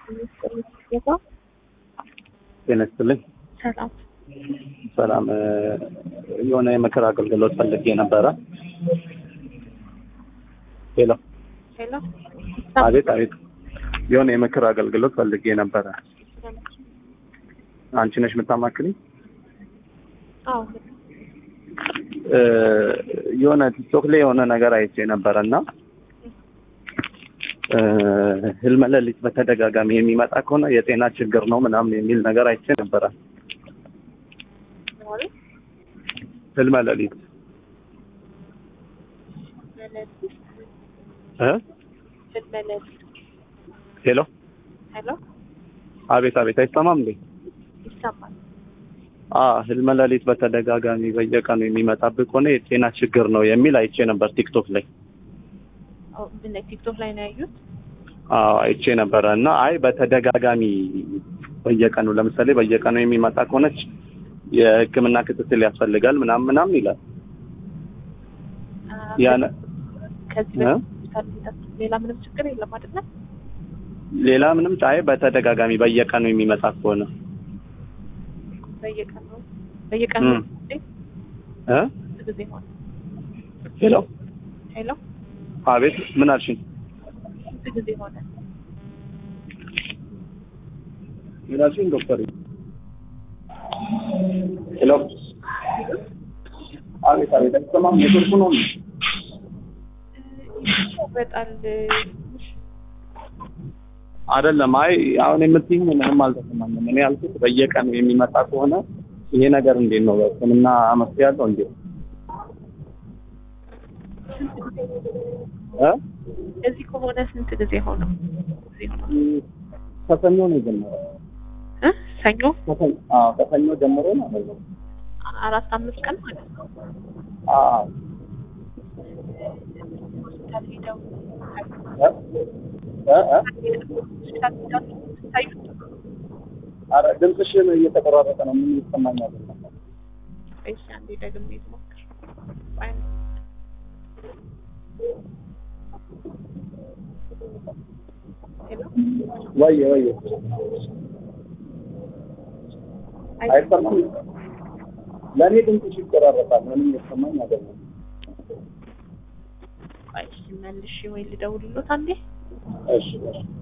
ጤና ይስጥልኝ። ሰላም ሰላም የሆነ የምክር አገልግሎት ፈልጌ ነበረ። ሄሎ፣ ሄሎ አቤት አቤት። የሆነ የምክር አገልግሎት ፈልጌ ነበረ። አንቺ ነሽ የምታማክልኝ? አዎ እ የሆነ ቲክቶክ ላይ የሆነ ነገር አይቼ ነበረ እና እ ህልመ ሌሊት በተደጋጋሚ የሚመጣ ከሆነ የጤና ችግር ነው ምናምን የሚል ነገር አይቼ ነበረ። ማለት ህልመ ሌሊት መለስ እ መለስ ሄሎ፣ ሄሎ አቤት አቤት። አይሰማም እንዴ? ይሰማል። አ ህልመ ሌሊት በተደጋጋሚ በየቀኑ የሚመጣብህ ከሆነ የጤና ችግር ነው የሚል አይቼ ነበር ቲክቶክ ላይ። አዎ ምን ላይ ቲክቶክ ላይ ነው ያዩት? አዎ አይቼ ነበረ እና አይ በተደጋጋሚ በየቀኑ ለምሳሌ በየቀኑ የሚመጣ ከሆነች የሕክምና ክትትል ያስፈልጋል ምናምን ምናምን ይላል። አ፣ ያነ ከዚህ እ? በፊት ሌላ ምንም ችግር የለም አይደለ? ሌላ ምንም አይ በተደጋጋሚ በየቀኑ የሚመጣ ከሆነ በየቀኑ በየቀኑ እም። እንዴ? እ ስንት ጊዜ ሆነ? ሄሎ ሄሎ አቤት ምን አልሽኝ? ስንት ጊዜ ሆነ? ምን አልሽኝ ዶክተር? ሄሎ አቤት አቤት አይሰማም ኔትወርኩ ነው በጣል አይደለም። አይ አሁን የምትይኝ ምንም አልተሰማኝም። እኔ ያልኩት በየቀኑ የሚመጣ ከሆነ ይሄ ነገር እንዴት ነው ሕክምና መፍትሄ ያለው እንዴ? እ እዚህ ከሆነ ስንት ጊዜ ሆነው? ጊዜ ሆነው ከሰኞ ነው የጀመረው። እ ሰኞ ከሰኞ አዎ፣ ከሰኞ ጀምሮ ማለት ነው። አራት አምስት ቀን ማለት ነው። አዎ ሆስፒታል ሄደው እ እ እ ሆስፒታል ሄደው ታዩት? ኧረ ድምፅሽን እየተቆራረጠ ነው። ምን ይሰማኛል? ወይስ አንዴ ደግሜ ልሞክር? አይ ሄሎ ወየ ወየ አይ አይሰማም። ለእኔ ድምፅሽ ይቆራረጣል። ምንም የተሰማኝ አይደለም። ቆይ መልሼ ወይ ልደውልሎት አንዴ እሺ እሺ